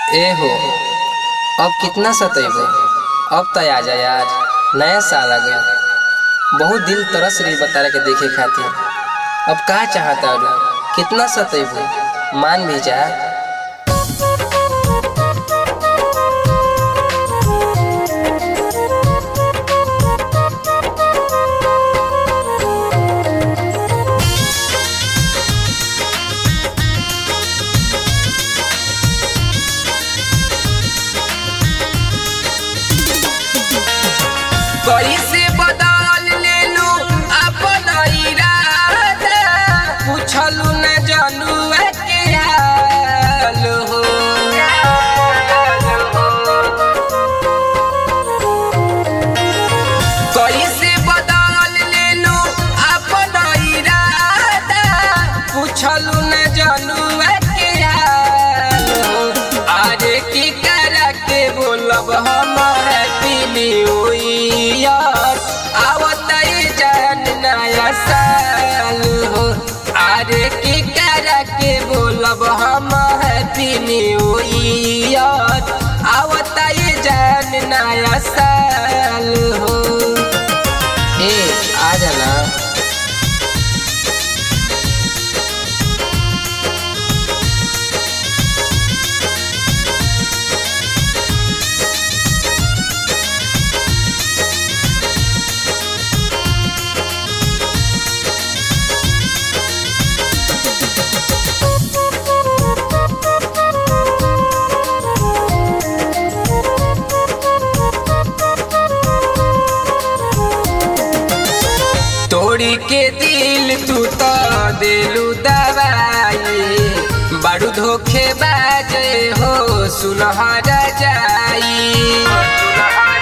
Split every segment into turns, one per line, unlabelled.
ए हो अब कितना सतैबो अब त आ जा यार नया साल आ गया बहुत दिल तरस रही बतारा के देखे खातिर अब का चाहता रू कितना सतैबो मान भी जा
कैसे बदल लेलू अपन इरादा पूछलू न जनुआ के हाल हो कैसे बदल लेलू अपन इरादा पूछलू न जनुआ के हाल हो अरे की कर के बोलब हम हैप्पी न्यू ईयर आवत जन नया साल हो अरे की कर के बोलब हम हैप्पी न्यू ईयर आवत जन नया साल हो
ए आ जाना
तोड़ी के दिल तू तो दिलू दवाई बड़ू धोखे बाजे हो सुनहरा जाई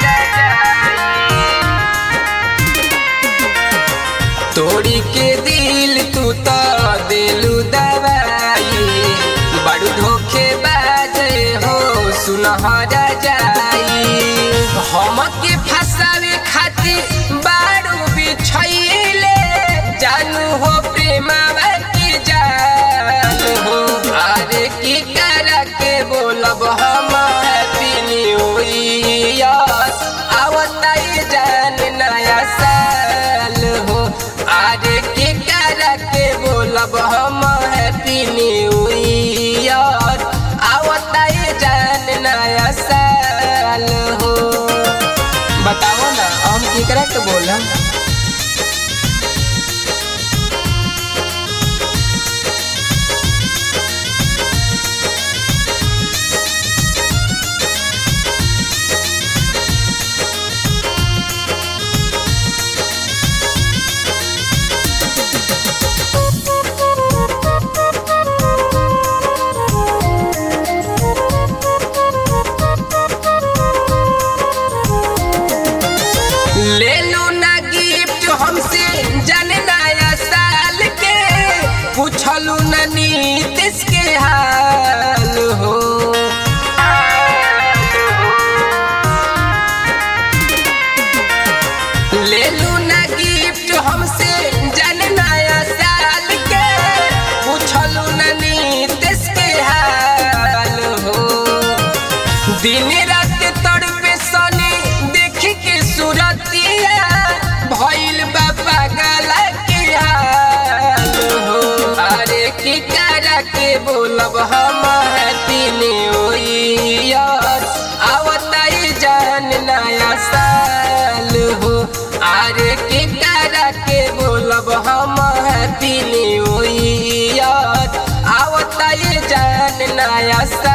तोड़ी के दिल तू तो दिलू दवाई बड़ू धोखे बाजे हो सुनहरा जाई हम के फसावे खातिर बारू बिछैले जानू हो प्रेमावा की जान हो अरे की कर के बोलब हम हैप्पी न्यू ईयर आवताई जान नया साल हो अरे की कर के बोलब हम हैप्पी न्यू ईयर आवताई जान नया साल हो
बताओ ना हम केकरा के बोलम
ले लो ना गिफ्ट हमसे जन नया साल के पूछलू ना नीतीश के हाल हो ले लो ना गिफ्ट हमसे जन नया साल के पूछलू ना नीतीश के हाल हो दिन रात तड़पे सने देख के सूरतिया भइल बा पागल के हाल हो अरे की करा के बोलब हम हैप्पी न्यू ईयर आवताई जान नया साल हो अरे की करा के बोलब हम हैप्पी न्यू ईयर आवताई जान नया साल